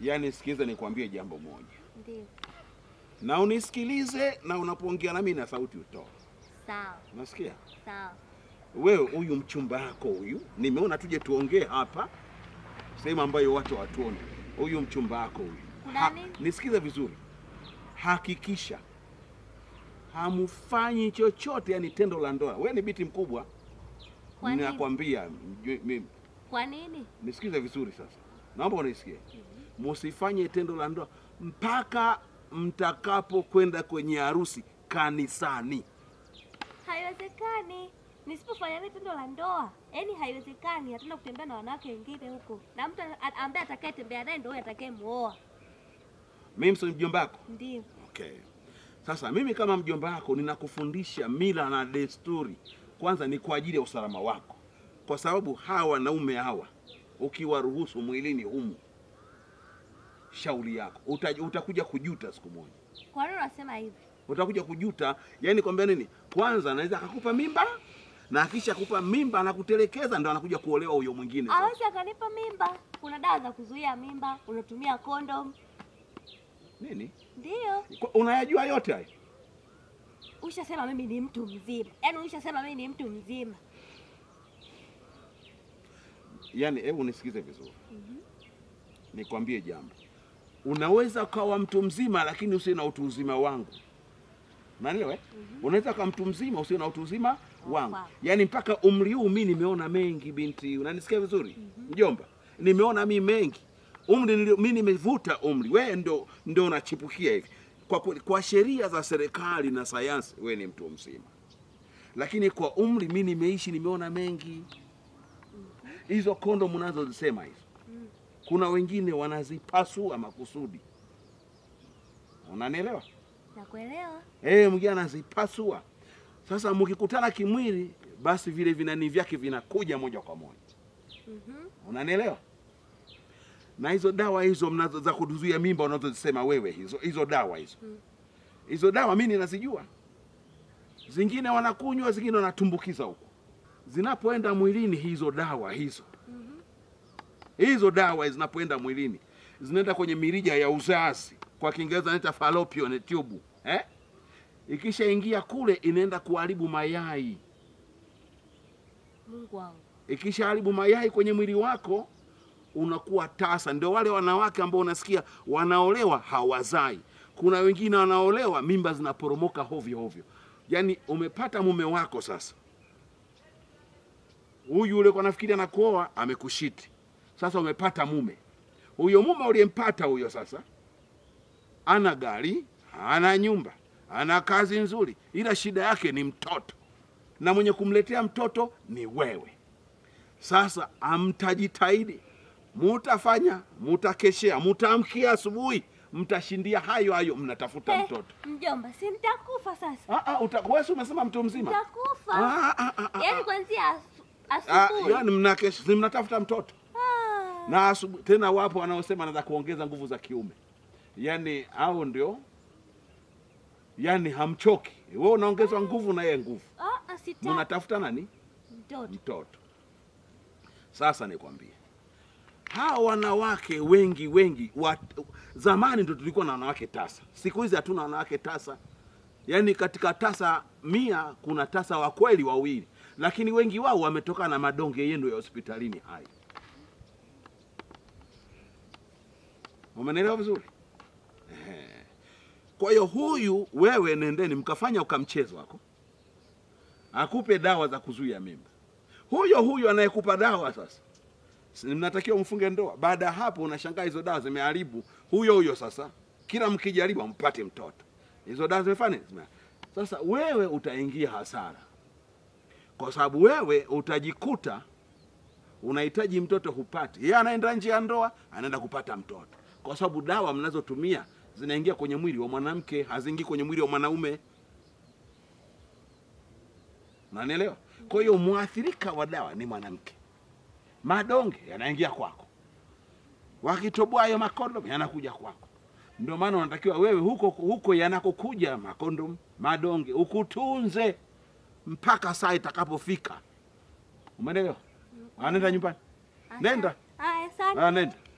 Yaani sikiza nikwambie jambo moja, Ndio. na unisikilize, na unapoongea nami na sauti utoe. Sawa. Unasikia? Sawa. Wewe huyu mchumba wako huyu, nimeona tuje tuongee hapa sehemu ambayo watu hawatuoni. Huyu mchumba wako huyu, Kuna nini? nisikize vizuri, hakikisha hamfanyi chochote, yani tendo la ndoa. Wewe ni binti mkubwa, Kwa nini? ninakwambia mjue- mimi Kwa nini? nisikize vizuri sasa, naomba unisikie. Musifanye tendo la ndoa mpaka mtakapokwenda kwenye harusi kanisani. Haiwezekani. Nisipofanya ile tendo la ndoa, yaani haiwezekani. Hatuna kutembea na wanawake wengine huko, na mtu a- ambaye atakayetembea naye ndio huyo atakayemuoa. Mimi sio mjomba wako. Ndio. Okay. Sasa mimi kama mjomba wako ninakufundisha mila na desturi. Kwanza ni kwa ajili ya usalama wako, kwa sababu hawa wanaume hawa ukiwaruhusu mwilini humu, shauri yako Uta, utakuja kujuta siku moja, Kwa nini unasema hivi? utakuja kujuta. Yani kwambia nini? Kwanza anaweza akakupa mimba na akisha kupa mimba anakutelekeza, ndo anakuja kuolewa huyo mwingine. sasa. Hawezi akanipa mimba. Kuna dawa za kuzuia mimba, unatumia kondom. Nini? Ndio. Kwa- Unayajua yote haya? Ushasema mimi ni mtu mzima, yaani ushasema mimi ni mtu mzima. Yaani, hebu nisikize vizuri, nikwambie jambo. Unaweza ukawa mtu mzima lakini usiwe na utu uzima wangu, unanielewa? eh? Unaweza ukawa mtu mzima usiwe na utu uzima wangu, Wow. yaani mpaka umri huu mi nimeona mengi, binti, unanisikia vizuri mjomba? Nimeona mi mengi umri nilio, mi nimevuta umri, wewe ndo, ndo unachipukia hivi. Kwa, kweli, kwa sheria za serikali na sayansi wewe ni mtu mzima, lakini kwa umri mi nimeishi, nimeona mengi hizo kondomu unazozisema hizo, kuna wengine wanazipasua makusudi, unanielewa? Nakuelewa. Eh, mwingine anazipasua. Sasa mkikutana kimwili, basi vile vinani vyake vinakuja moja kwa moja, Mhm. unanielewa? Na hizo dawa hizo mnazo za kuzuia mimba unazozisema wewe, hizo hizo dawa hizo hizo dawa mimi ninazijua, zingine wanakunywa, zingine wanatumbukiza huko, zinapoenda mwilini hizo dawa hizo hizo dawa zinapoenda mwilini zinaenda kwenye mirija ya uzazi, kwa Kiingereza inaita fallopian tube eh? Ikishaingia kule inaenda kuharibu mayai. Mungu wangu. Ikishaharibu mayai kwenye mwili wako unakuwa tasa. Ndio wale wanawake ambao unasikia wanaolewa hawazai. Kuna wengine wanaolewa mimba zinaporomoka hovyo hovyo. Yaani umepata mume wako sasa, huyu yule kwa nafikiri anakuoa amekushiti. Sasa umepata mume, huyo mume uliyempata huyo sasa ana gari, ana nyumba, ana kazi nzuri, ila shida yake ni mtoto, na mwenye kumletea mtoto ni wewe. Sasa amtajitahidi, mutafanya, mutakeshea, mutaamkia asubuhi, mtashindia hayo hayo, mnatafuta Eh, mtoto. Mjomba, si nitakufa sasa? Ah, ah, uta- wewe si umesema mtu mzima? Nitakufa. Ah, ah, ah, ah, Yaani ah. kuanzia asu- Ah, asubuhi. yani mnakesha, si mnatafuta mtoto Ah. na asubuhi tena. Wapo wanaosema anaweza kuongeza nguvu za kiume, yaani au ndio, yaani hamchoki. Wewe unaongezwa nguvu na yeye nguvu, Ah, ah, sitaki mnatafuta nani? mtoto. mtoto. Sasa nikwambie, hawa wanawake wengi wengi wa, zamani ndo tulikuwa na wanawake tasa, siku hizi hatuna wanawake tasa. Yaani katika tasa mia kuna tasa wa kweli wawili, lakini wengi wao wametokana na madonge yenu ya hospitalini hayo. Umenielewa vizuri? Ehe. Kwa hiyo huyu wewe, nendeni mkafanya ukamchezo wako, akupe dawa za kuzuia mimba huyo huyo anayekupa dawa sasa, si mnatakiwa mfunge ndoa. Baada ya hapo, unashangaa hizo dawa zimeharibu huyo huyo. Sasa kila mkijaribu mpate mtoto, hizo dawa zimefanya nini? Zime- Sasa wewe utaingia hasara, kwa sababu wewe utajikuta unahitaji mtoto, hupati. Yeye anaenda nje ya ndoa, anaenda kupata mtoto, kwa sababu dawa mnazotumia zinaingia kwenye mwili wa mwanamke, haziingii kwenye mwili wa mwanaume. Unanielewa? Kwa hiyo mwathirika wa dawa ni mwanamke. Madonge yanaingia kwako, wakitoboa hayo makondom yanakuja kwako. Ndio maana unatakiwa wewe huko huko yanakokuja makondom, madonge ukutunze mpaka saa itakapofika. Umeelewa? Anaenda nyumbani, nenda Haya, asante. Ah, nenda.